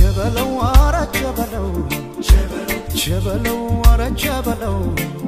ቸበለው አረ ቸበለው ቸበለው አረ ቸበለው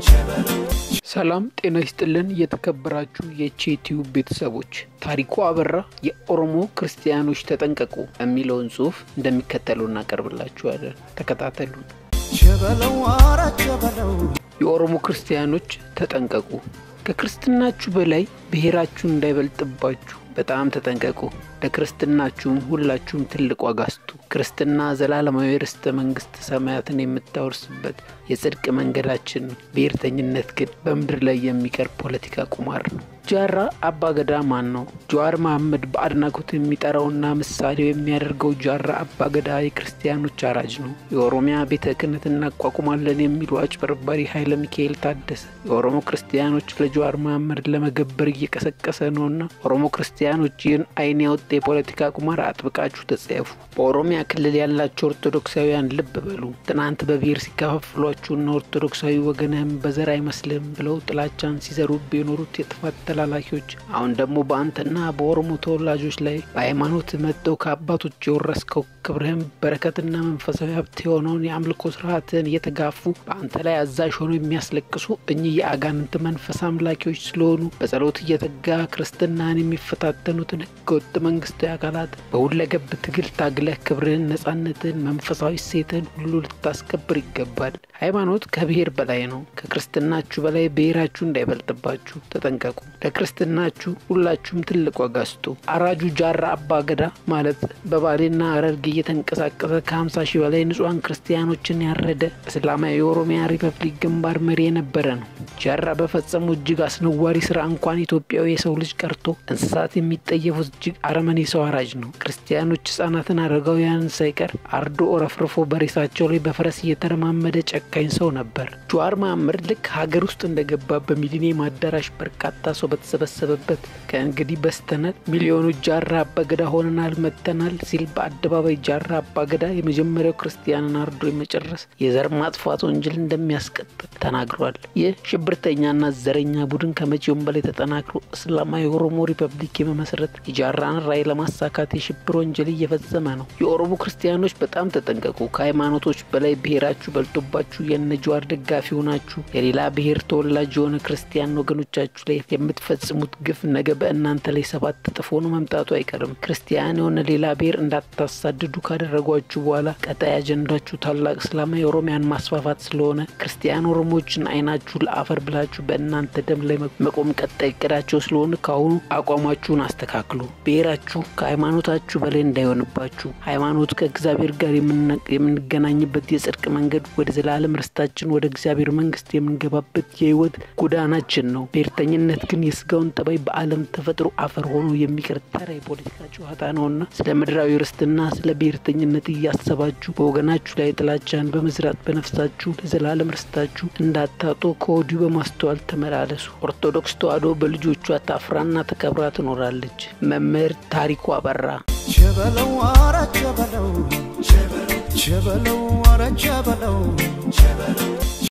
ሰላም ጤና ይስጥልን። የተከበራችሁ የቼቲዩ ቤተሰቦች ታሪኩ አበራ የኦሮሞ ክርስቲያኖች ተጠንቀቁ የሚለውን ጽሑፍ እንደሚከተሉ እናቀርብላችኋለን። ተከታተሉን። ቸበለው አረ ቸበለው የኦሮሞ ክርስቲያኖች ተጠንቀቁ። ከክርስትናችሁ በላይ ብሔራችሁ እንዳይበልጥባችሁ በጣም ተጠንቀቁ። ለክርስትናችሁም ሁላችሁም ትልቅ ዋጋ ስጡ። ክርስትና ዘላለማዊ ርስተ መንግስት ሰማያትን የምታወርስበት የጽድቅ መንገዳችን ነው። ብሔርተኝነት ግን በምድር ላይ የሚቀር ፖለቲካ ቁማር ነው። ጃራ አባገዳ ማን ነው? ጀዋር መሐመድ በአድናቆት የሚጠራውና ምሳሌው የሚያደርገው ጃራ አባገዳ የክርስቲያኖች አራጅ ነው። የኦሮሚያ ቤተ ክህነት እናቋቁማለን የሚሉ አጭበርባሪ ኃይለ ሚካኤል ታደሰ የኦሮሞ ክርስቲያኖች ለጀዋር መሐመድ ለመገበር እየቀሰቀሰ ነውና ኦሮሞ ክርስቲያኖች ይህን አይን ያወጣ የፖለቲካ ቁማር አጥብቃችሁ ተጸየፉ። በኦሮሚያ ክልል ያላቸው ኦርቶዶክሳውያን ልብ በሉ። ትናንት በብሔር ሲከፋፍሏችሁና ኦርቶዶክሳዊ ወገንህም በዘር አይመስልም ብለው ጥላቻን ሲዘሩብ የኖሩት የጥፋት ተላላኪዎች አሁን ደግሞ በአንተና በኦሮሞ ተወላጆች ላይ በሃይማኖት መጥተው ከአባቶች የወረስከው ክብርህም በረከትና መንፈሳዊ ሀብት የሆነውን የአምልኮ ስርዓትን እየተጋፉ በአንተ ላይ አዛዥ ሆነው የሚያስለቅሱ እኚህ የአጋንንት መንፈስ አምላኪዎች ስለሆኑ በጸሎት እየተጋ ክርስትናን የሚፈታተኑትን ህገወጥ መንግስታዊ አካላት በሁለገብ ትግል ታግለህ ክብርህን፣ ነጻነትን፣ መንፈሳዊ ሴትን ሁሉ ልታስከብር ይገባል። ሃይማኖት ከብሔር በላይ ነው። ከክርስትናችሁ በላይ ብሔራችሁ እንዳይበልጥባችሁ ተጠንቀቁ። ለክርስትናችሁ ሁላችሁም ትልቅ ዋጋ ስጡ። አራጁ ጃራ አባ ገዳ ማለት በባሌና ሐረርጌ እየተንቀሳቀሰ ከ50 ሺህ በላይ ንጹሐን ክርስቲያኖችን ያረደ እስላማዊ የኦሮሚያ ሪፐብሊክ ግንባር መሪ የነበረ ነው። ጃራ በፈጸሙ እጅግ አስነዋሪ ስራ እንኳን ኢትዮጵያዊ የሰው ልጅ ቀርቶ እንስሳት የሚጠየፉት እጅግ አረመኔ ሰው አራጅ ነው። ክርስቲያኖች፣ ህጻናትን፣ አረጋውያንን ሳይቀር አርዶ ረፍርፎ በሬሳቸው ላይ በፈረስ እየተረማመደ ጨካኝ ሰው ነበር። ጀዋር መሐመድ ልክ ሀገር ውስጥ እንደገባ በሚሊኒየም አዳራሽ በርካታ ሰው በተሰበሰበበት ከእንግዲህ በስተናል ሚሊዮኖች ጃራ አባገዳ ሆነናል መጥተናል ሲል በአደባባይ ጃራ አባገዳ የመጀመሪያው ክርስቲያንን አርዶ የመጨረስ የዘር ማጥፋት ወንጀል እንደሚያስቀጥል ተናግሯል። ይህ ሽብርተኛና ዘረኛ ቡድን ከመቼውም በላይ ተጠናክሮ እስላማዊ የኦሮሞ ሪፐብሊክ የመመስረት የጃራን ራዕይ ለማሳካት የሽብር ወንጀል እየፈጸመ ነው። የኦሮሞ ክርስቲያኖች በጣም ተጠንቀቁ። ከሃይማኖቶች በላይ ብሔራችሁ በልጦባችሁ የነ ጀዋር ደጋፊ ሆናችሁ የሌላ ብሔር ተወላጅ የሆነ ክርስቲያን ወገኖቻችሁ ላይ የምትፈጽሙት ግፍ ነገ በእናንተ ላይ ሰባት እጥፍ ሆኖ መምጣቱ አይቀርም። ክርስቲያን የሆነ ሌላ ብሔር እንዳታሳድዱ ካደረጓችሁ በኋላ ቀጣይ አጀንዳችሁ ታላቅ እስላማዊ ኦሮሚያን ማስፋፋት ስለሆነ ክርስቲያን ኦሮሞዎችን አይናችሁ ለአፈር ብላችሁ በእናንተ ደም ላይ መቆም ቀጣይ እቅዳቸው ስለሆነ ከአሁኑ አቋማችሁን አስተካክሉ። ብሔራችሁ ከሃይማኖታችሁ በላይ እንዳይሆንባችሁ። ሃይማኖት ከእግዚአብሔር ጋር የምንገናኝበት የጽድቅ መንገድ ወደ ዘላለም ርስታችን ወደ እግዚአብሔር መንግስት የምንገባበት የህይወት ጎዳናችን ነው። ብሔርተኝነት ግን የስጋውን ጠባይ በዓለም ተፈጥሮ አፈር ሆኖ የሚቀር ተራ የፖለቲካ ጨዋታ ነውና ስለ ምድራዊ ርስትና ስለ ብሔርተኝነት እያሰባችሁ በወገናችሁ ላይ ጥላቻን በመዝራት በነፍሳችሁ ለዘላለም ርስታችሁ እንዳታጡ ከወዲሁ በማስተዋል ተመላለሱ። ኦርቶዶክስ ተዋሕዶ በልጆቿ ታፍራና ተከብራ ትኖራለች። መምህር ታሪኩ አበራ ቸበለው አረ ቸበለው ቸበለው አረ ቸበለው